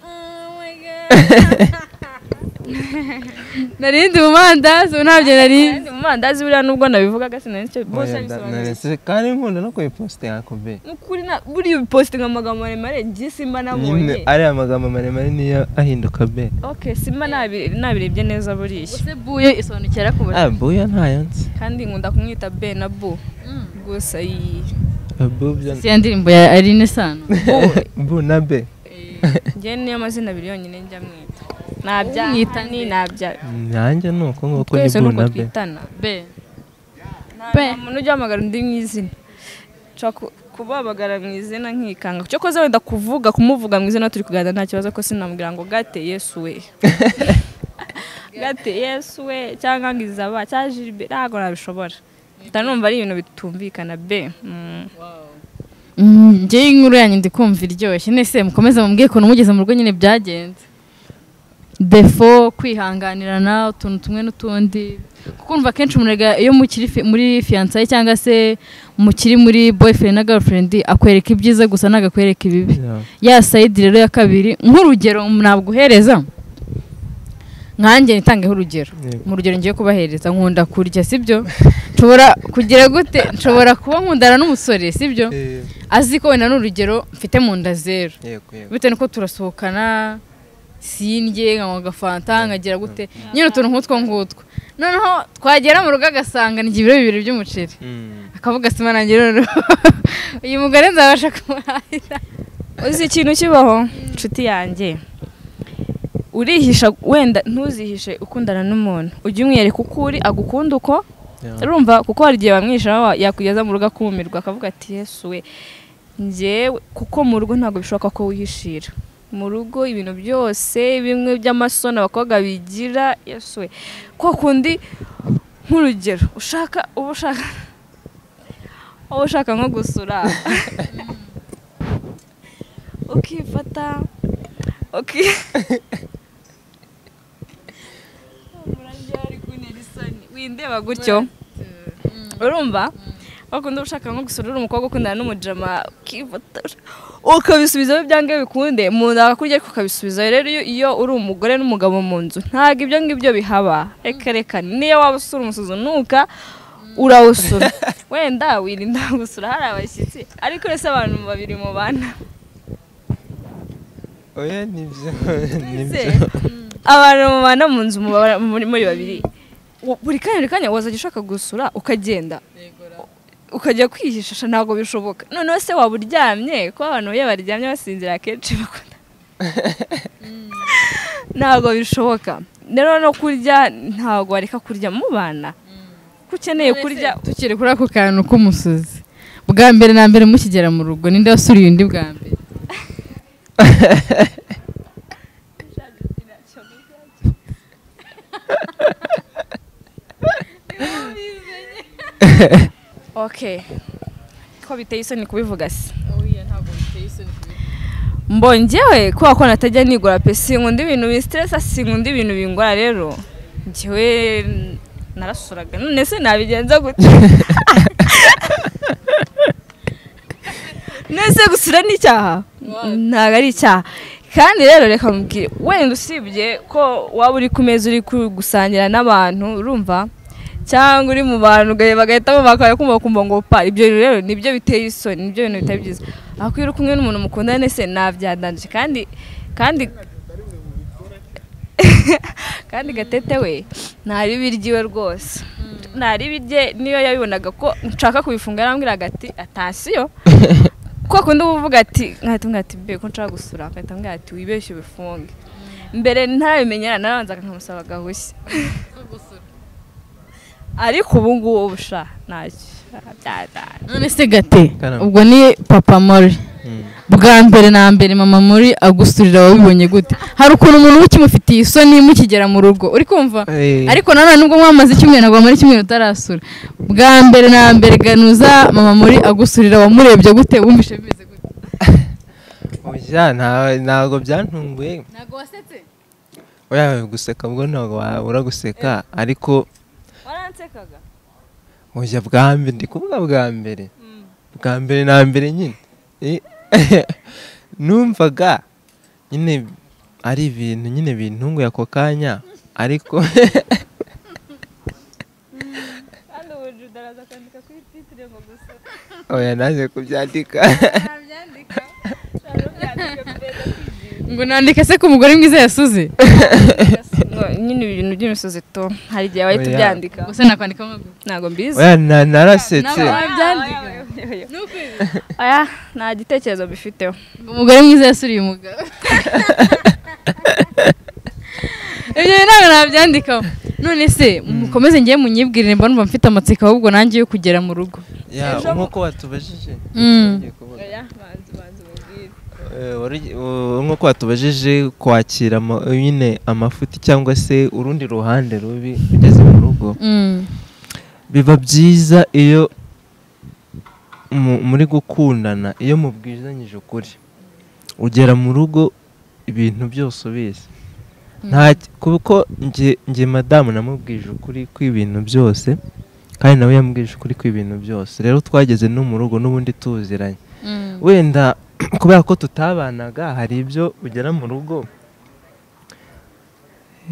nari nzi mu mandazi ntabyo nari nzi kandi mu mandazi buriya nubwo nabivugaga sinacyo bose Oya, nda- bisobanuye naretse- kandi nkunda no kuyipositinga ku be nukuri na buriya ubipositinga amagambo maremare njye simba nabonye ari amagambo maremare niyo ahinduka be okay simba nabi- nabirebye neza buriya ese buye isobanukira ku buryo ah buya ntayo nzi kandi nkunda kumwita be na bu gusa iyi Ah, bu byo- si ya ndirimbo ya arine sano bu na be njye niyo mazina abiri yonyine njya mwita ntabyamwita ni ntabya nanjye ni uko nguko ni twese bu nuko na be twitana be nta muntu ujya ahamagara undi mu izina nshobora ku- kubabagara mu izina nkikanga cyo koza wenda kuvuga kumuvuga mu izina turi kuganira nta kibazo ko sinamubwira ngo gate yesu we gate yesu we cyangwa ngo izaba cyangwa jiribe ntabwo nabishobora mpita numva ari ibintu bitumvikana be Mm. njyewe inkuru yanyu ndi kumva iryoshye nese mukomeze mubwiye ukuntu mugeze mu rugo nyine byagenze defo kwihanganirana utuntu tumwe n'utundi kuko umva akenshi umuntu aga- iyo mukiri fi- muri fiyansaye cyangwa se mukiri muri boyfriend na girlfriend akwereka ibyiza gusa ntabwo akwereka ibibi Yeah. ya sayidi rero ya kabiri nk'urugero nabwo nkanjye nitangeho urugero Yego. mu rugero ngiye kubahereza nkunda kurya sibyo nshobora kugira gute nshobora kuba nkundana n'umusore sibyo Eh, azi ko wenda ni urugero mfite mu nda zero yego yego bitewe n'uko turasohokana sindye nkanywa agafanta nkagira gute nyine utuntu nk'utwo ngutwo noneho twagera mu rugo agasanga ni ibiro bibiri by'umuceri Mm. akavuga sima nanjye noneho uyu mugore nzabasha kumuhahira uzi ikintu kibaho inshuti yanjye urihisha wenda ntuzihishe ukundana n'umuntu ujya umwereka uko uri agukunda uko Yeah. urumva kuko hari igihe bamwisha wa- yakugeza mu rugo akumirwa akavuga ati yesu we njyewe kuko mu rugo ntabwo bishoboka ko wihishira mu rugo ibintu byose bimwe by'amasoni abakobwa bigira yesu we ko kundi nk'urugero ushaka uba ushaka uba ushaka nko gusura ukifata uki Murabyari kuntera isoni. windeba gutyo urumva wakunda uba ushaka nko gusura uri umukobwa ukundana n'umujama ukifotora ukabisubizaho ibyange bikunde mu nda akakurya ariko ukabisubizayo rero iyo- iyo uri umugore n'umugabo mu nzu ntabwo ibyo ngibyo bihaba reka reka niyo waba usura umusuzunuka urawusura wenda wirinda gusura hari abashyitsi ariko uretse abantu babiri mu bana oya nibyo Ese, nibyo abantu mubana mu nzu mubara- muri muri babiri u- buri kanya buri kanya wazajya ushaka gusura ukagenda U- ukajya kwihishisha ntabwo bishoboka noneho se waba uryamye ko abantu iyo baryamye basinzira akenshi bakunda ntabwo bishoboka rero no kurya ntabwo wareka kurya mubana ko ukeneye kurya tukiri kuri ako kantu k'umusozi bwa mbere na mbere mukigera mu rugo ninde wasuriye undi bwa mbere okay ko biteye isoni kubivuga se mbongewe kubera ko natajya nigura pe sinkunda ibintu bisitiresa sinkunda ibintu bingora rero njyewe n- narasuraga none se nabigenza gute nese gusura ni icyaha ntabwo ari icyaha kandi rero reka mubwire wenda usibye ko waba uri ku meza uri ku- gusangira n'abantu urumva cyangwa uri mu bantu ugahe- bagahita bumva kumva kumva ngo pa ibyo rero nibyo biteye isoni nibyo bintu bitari byiza ariko iyo uri kumwe n'umuntu mukundana se ntabyandanje kandi kandi kandi gatete we ntari ibiryiwe rwose ntari ibirye niyo yabibonaga ko nshaka kubifunga yarambwira agati atasiyo ko kundi uba uvuga ati nkahita mbwira ati mbe ko nshaka gusura akahita mbwira ati wibeshye ubifunge mbere ntabimenyera narabanzaga nkamusaba agahushya ariko ubu ngubu sha ntacyo byadana none se gate Karame. ubwo ni papa mori Mm. bwa mbere na mbere mama muri agusurira wabibonye gute hari ukuntu umuntu uba ukimufitiye isoni mukigera mu rugo uri kumva Eh, ariko nanone ubwo mwamaze icyumweru ntabwo muri icyumweru utarasura bwa mbere na mbere ganuza mama muri agusurira wamurebye gute wumvishe bimeze gute oya, nta- ntabwo byantunguye ntabwo wasetse oya guseka ubwo ntabwo wabura guseka ariko waransekaga oya bwa mbere ndi kuvuga bwa mbere bwa mbere na mbere nyine Eh, numvaga nyine ari ibintu nyine bintunguye ako kanya ariko kandi ubu judara azakandika kuri titire ngo gusa oya naje kubyandika ntabyandika ushobora kubyandika perezida ngo nandike se ko umugore mwiza yasuze nyine ibintu by'imisozi to hari igihe wahita Oya. ubyandika gusa nakwandika nk'ago ntabwo mbizi oya na- narasetse Naba- Wabyandika. ni ukuri aya nta gitekerezo mbifiteho ngo umugore mwiza yasuriye umugabo ibyo bintu ntabwo nabyandikaho none se mukomeze ngewe munyibwirire mba numva mfite amatsiko ahubwo nanjye yo kugera mu rugo Ya, Ejo- nk'uko watubajije Mm. Ngiye kuvuga. oya banza banza umubwire Eh, wari- u- nk'uko watubajije kwakira ama- nyine amafuti cyangwa se urundi ruhande rubi ugeze mu rugo biba byiza iyo mu- muri gukundana iyo mubwizanyije ukuri ugera mu rugo ibintu byose ubizi nta kuko nge nge madamu namubwije ukuri kw'ibintu byose kandi nawe yambwije ukuri kw'ibintu byose rero twageze no mu rugo n'ubundi tuziranye wenda kubera ko tutabanaga hari ibyo ugera mu rugo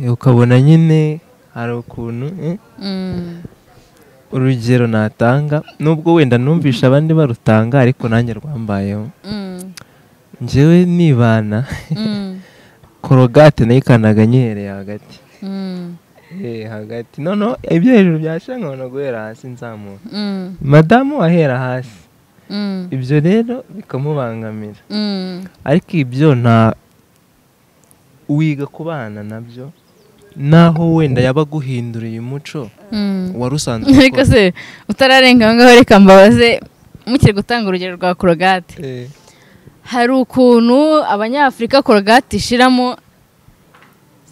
eh, ukabona nyine hari ukuntu eh, urugero natanga nubwo wenda numvisha abandi barutanga ariko nanjye rwambayeho njyewe nibana korogate nayikanaga nyihereye hagati Eh, hagati noneho ibyo hejuru byasha nkabona guhera hasi nzamura madamu ahera hasi ibyo rero bikamubangamira ariko ibyo nta wiga kubana nabyo naho wenda yaba aguhinduriye umuco wari usanzwe ariko ukora. se utararenga aho ngaho reka mbabaze mukiri gutanga urugero rwa korogate Eh. hari ukuntu abanyafurika korogate ishiramo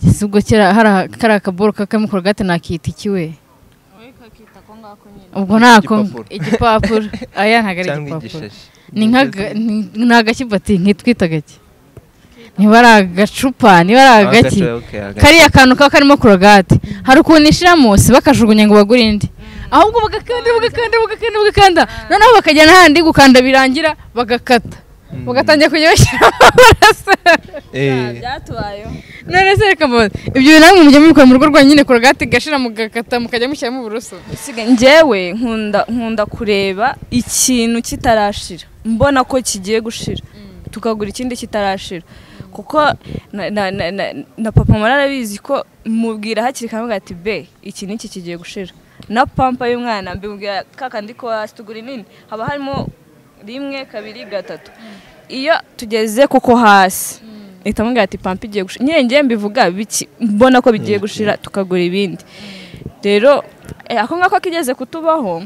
si ubwo kera hari aka- kari akaboro kakamo korogate nakita ikiwe ubwo ntako Igipapuro. igipapuro aya ntabwo ari cyangwa igipapuro igishashi ni nk'aga- ni- ni agakibati nkitwita gake niba ari agacupa niba ari agaki kariya kantu kaba karimo korogate hari ukuntu ishiramo si bakajugunya ngo bagure indi ahubwo bagakanda bagakanda bagakanda bagakanda noneho bakajya n'ahandi gukanda birangira bagakata bagatangira kujya bashyiramo amaraso byatubayeho none se reka mbabaze ibyo bintu namwe mujya mubikora mu rugo rwanyu korogate igashira mugakata mukajya mushyiramo uburoso Usigaye- njyewe nkunda nkunda kureba ikintu kitarashira mbona ko kigiye gushira tukagura ikindi kitarashira kuko na, na, na, na, na papa mara arabizi ko mubwira hakiri kare avuga ati be iki n'iki kigiye gushira na pampa y'umwana mbimubwira kakandi ko wasitugura inini haba harimo rimwe kabiri gatatu iyo tugeze kuko hasi ihita amubwira ati pampa igiye gushira nyine ngiye mbivuga biki mbona ko bigiye gushira tukagura ibindi rero eh, ako ngako kigeze kutubaho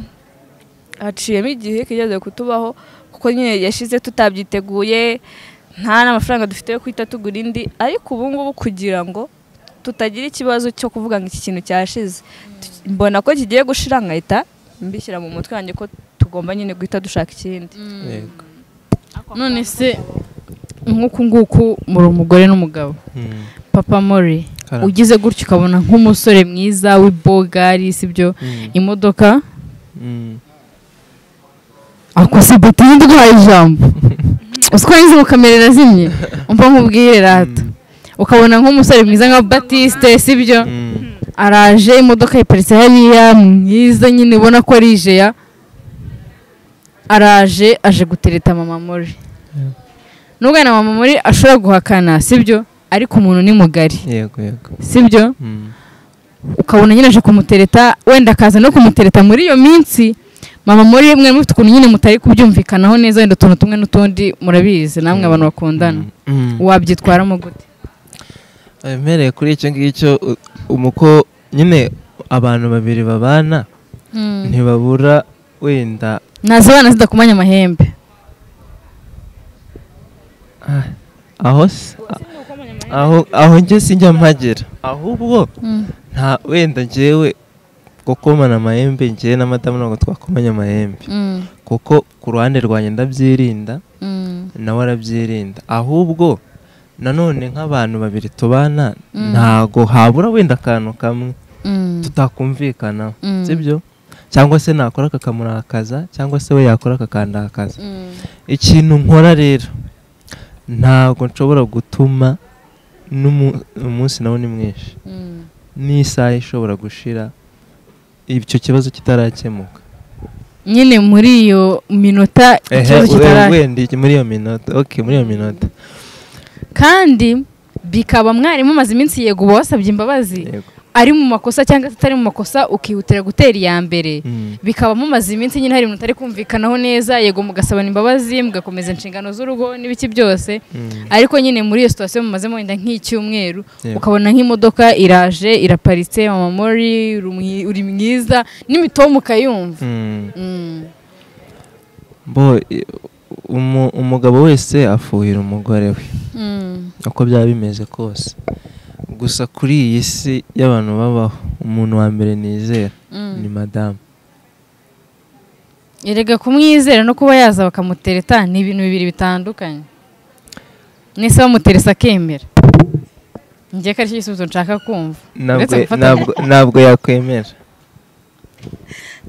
haciyemo igihe kigeze kutubaho kuko nyine yashize tutabyiteguye nta n'amafaranga dufite yo guhita tugura indi ariko ubu ngubu kugira ngo tutagira ikibazo cyo kuvuga ngo iki kintu cyashize Tu- mbona ko kigiye gushira nkahita mbishyira mu mutwe wanjye ko tugomba nyine guhita dushaka ikindi none se nk'uku nguku muri umugore n'umugabo papa mori Karame. ugize gutyo ukabona nk'umusore mwiza w'ibogari si byo imodoka akosa bati y'induguhaye ijambo uswa yize mukamerera zimye umva nkubwire rata ukabona nk'umusore mwiza nka batiste sibyo araje imodoka yiparitse hariya mwiza nyine ubona ko ari ijeya araje aje gutereta mama muri nubwo na mama muri ashobora guhakana sibyo ariko umuntu ni mugari yego yego sibyo Mm. ukabona nyine aje kumutereta wenda akaza no kumutereta muri iyo minsi mama muri mwe mufite ukuntu nyine mutari kubyumvikanaho neza wenda utuntu tumwe n'utundi murabizi namwe abantu bakundana Mm. wabyitwaramo gute Wemereye kuri icyo ngicyo u- umuko nyine abantu babiri babana ntibabura wenda nazibana zida kumanya amahembe Ah, aho s- aho aho njye sinjya mpagera ahubwo nta wenda njyewe gukomana amahembe njyewe na madamu ntabwo twakomanya amahembe kuko ku ruhande rwanjye ndabyirinda nawe arabyirinda ahubwo nanone nk'abantu babiri tubana ntago habura wenda akantu kamwe tutakumvikanaho sibyo cyangwa se nakora kakamurakaza cyangwa se we yakora kakandakaza ikintu nkora rero ntabwo nshobora gutuma n'umu- umunsi nawe ni mwinshi n'isaha ishobora gushira icyo kibazo kitarakemuka nyine muri iyo minota ikibazo we- kitara wenda iki- muri iyo minota okay muri iyo minota kandi bikaba mwarimu amaze iminsi yego uba wasabye imbabazi yego ari mu makosa cyangwa se atari mu makosa ukihutira gutera iya mbere Mm. bikaba mumaze iminsi nyine hari mutari kumvikanaho neza yego mugasabana imbabazi mugakomeza inshingano z'urugo n'ibiki byose Mm. ariko nyine muri iyo situwasiyo mumazemo wenda nk'icyumweru Yego. ukabona nk'imodoka iraje iraparitse mama mori uri mwi- uri mwiza n'imitomu ukayumva Mm. Mm. bo i- umu- umugabo wese afuhira umugore we Mm. uko byaba bimeze kose gusa kuri iyi si y'abantu babaho umuntu wa mbere nizera Mm. ni madamu erega kumwizera no kuba yaza bakamutereta ni ibintu bibiri bitandukanye mwese bamuteresa akemera njye ko aricyo gisubizo nshaka kumva ntabwo Uretse gufatanya. ntabwo- ntabwo yakwemera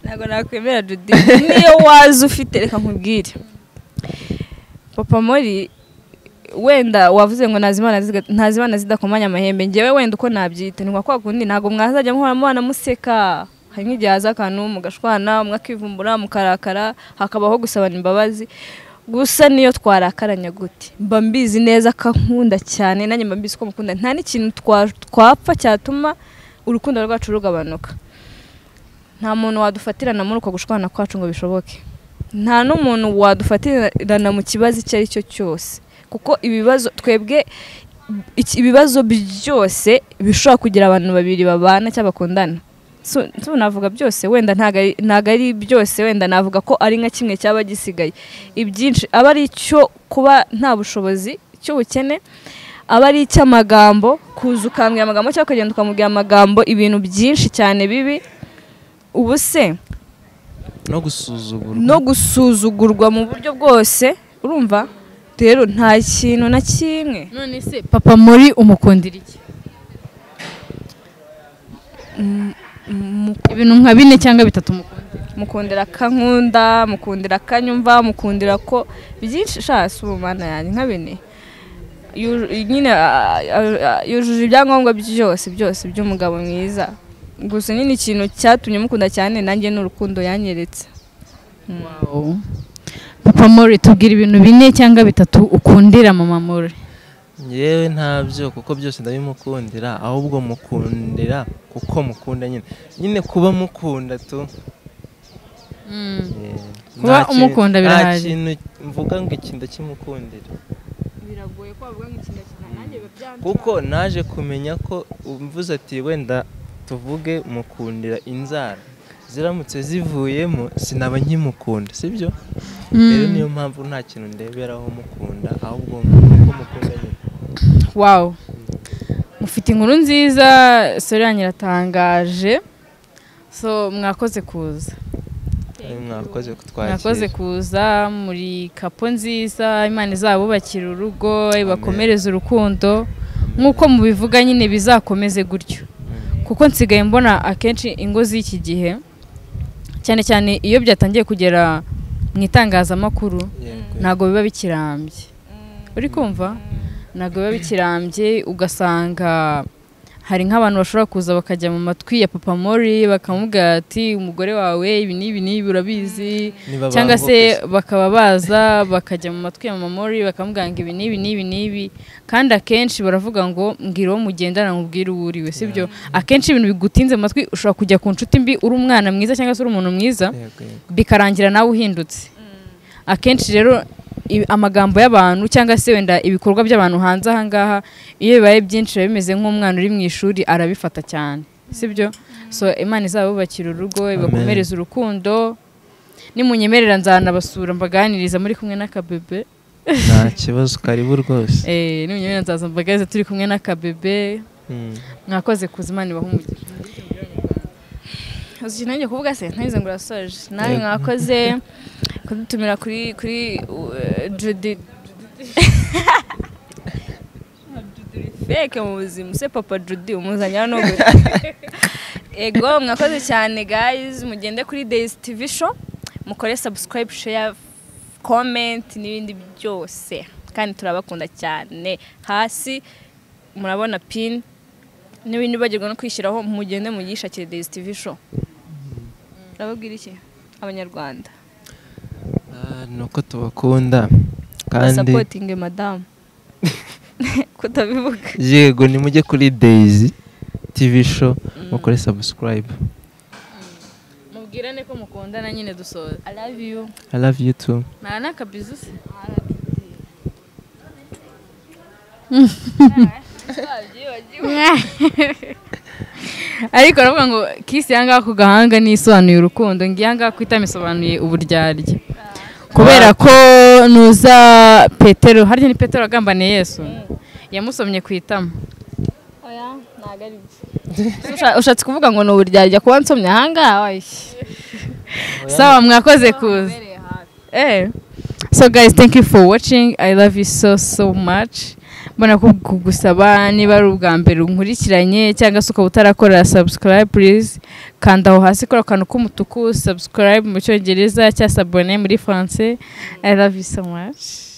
ntabwo nakwemera dudu niyo waza ufite reka nkubwire papa mori wenda wavuze ngo ntazimana ziga- ntazimana zidakomanya amahembe njyewe wenda uko nabyita ni nka kwa kundi ntabwo mwazajya muhora mubana museka hari nk'igihe haza akantu mugashwana umwe akivumbura mukarakara hakabaho gusabana imbabazi gusa niyo twarakaranya gute mba mbizi neza ko nkunda cyane nanjye mba mbizi ko mukunda nta n'ikintu twa- twapfa cyatuma urukundo rwacu rugabanuka nta muntu wadufatirana muri uko gushwana kwacu ngo bishoboke nta n'umuntu wadufatirana mu kibazo icyo ari cyo cyose kuko ibibazo twebwe iki- ibibazo byose bishobora kugira abantu babiri babana cyangwa bakundana So- so navuga byose wenda ntago ari- ntago ari byose wenda navuga ko ari nka kimwe cyaba gisigaye ibyinshi aba ari icyo kuba nta bushobozi cy'ubukene aba ari icy'amagambo kuza ukambwira amagambo cyangwa ukagenda ukamubwira amagambo ibintu byinshi cyane bibi ubu se no gusuzugurwa no gusuzugurwa mu buryo bwose urumva rero nta kintu na kimwe none se papa muri umukundira iki ibintu nka bine cyangwa bitatu umukundira mukundira akankunda mukundira akanyumva mukundira ko byinshi shasi ubu mana yanjye nka bine Yu- nyine ah, ah, ah, yujuje ibyangombwa byose byose by'umugabo mwiza gusa nyine ikintu cyatumye mukunda cyane nanjye ni urukundo yanyeretse papa muri tubwira ibintu bine cyangwa bitatu ukundira mama muri yewe ntabyo kuko byose ndabimukundira ahubwo mukundira kuko mukunda nyine nyine kuba mukunda tu Eh, Kuba nta ki- umukunda nta birahari. kintu mvuga ngo iki ndakimukundira biragoye ko wavuga nk'ikintu nanjye kuko naje kumenya ko umvuze ati wenda tuvuge mukundira inzara ziramutse zivuyemo sinaba nkimukunda sibyo rero niyo mpamvu nta kintu ndeberaho mukunda ahubwo kuko mukunda nyine wawu mufite inkuru nziza sore yanyu iratangaje so mwakoze kuza Eh, mwakoze kutwakira mwakoze kuza muri kapo nziza imana izabubakira urugo ibakomereze urukundo nk'uko mubivuga nyine bizakomeze gutyo kuko nsigaye mbona akenshi ingo z'iki gihe cyane cyane iyo byatangiye kugera mu itangazamakuru Yego. ntabwo biba bikirambye uri kumva ntabwo biba bikirambye ugasanga hari nk'abantu bashobora kuza bakajya mu matwi ya papa mori bakamubwira ati umugore wawe ibi n'ibi n'ibi urabizi Niba cyangwa se bambuka bakaba baza bakajya mu matwi ya mama mori bakamubwira ngo ibi n'ibi n'ibi n'ibi kandi akenshi baravuga ngo mbwira uwo mugendana mubwire uwo uriwe sibyo akenshi ibintu bigutinze amatwi ushobora kujya ku nshuti mbi uri umwana mwiza cyangwa se uri umuntu mwiza Yego, yego. bikarangira nawe uhindutse akenshi rero i- amagambo y'abantu cyangwa se wenda ibikorwa by'abantu hanze aha ngaha iyo bibaye byinshi biba bimeze nk'umwana uri mu ishuri arabifata cyane sibyo so imana izabubakira urugo ibakomereze urukundo nimunyemerera nzanabasura mbaganiriza muri kumwe n'akabebe nta kibazo karibu rwose eee n'ubunyobwa nzaza mbagaze turi kumwe n'akabebe Mm. mwakoze kuzimana ibaha umugisha uzi ikintu nanjye kuvuga se ntabize ngo urasoje nawe mwakoze kudutumira kuri kuri uh, Judy feke mu buzima se papa Judy umuzanyira no ego mwakoze cyane guys mugende kuri Days TV show mukore subscribe share comment n'ibindi byose kandi turabakunda cyane hasi murabona pin n'ibindi bagirwa no kwishyiraho mugende muyishakire Days TV show urababwira iki abanyarwanda Ah, ni uko tubakunda kandi basapotinge madamu kutabivuga yego nimujye kuri daisy tv show mukore subscribe mubwirane ko mukundana nyine dusoza i love you i love you too nta n'akabizu se ariko aravuga ngo kisi iyangaha ku gahanga ntisobanuye urukundo ngo iyangaha ku itama isobanuye uburyarya kubera ko nuza petero harya ni petero agambaniye yesu yamusomye ku itama oya ntago ari byo ushatse kuvuga ngo ni uburyarya kuba nsomye ahangaha wayi sawa mwakoze kuza Eh. So guys, thank you for watching. I love you so so much. Mbona ku- kugusaba niba ari ubwa mbere unkurikiranye cyangwa se ukaba utarakora subscribe please. Kanda aho hasi kora akantu k'umutuku subscribe mu cyongereza cyangwa se abone muri français. I love you so much.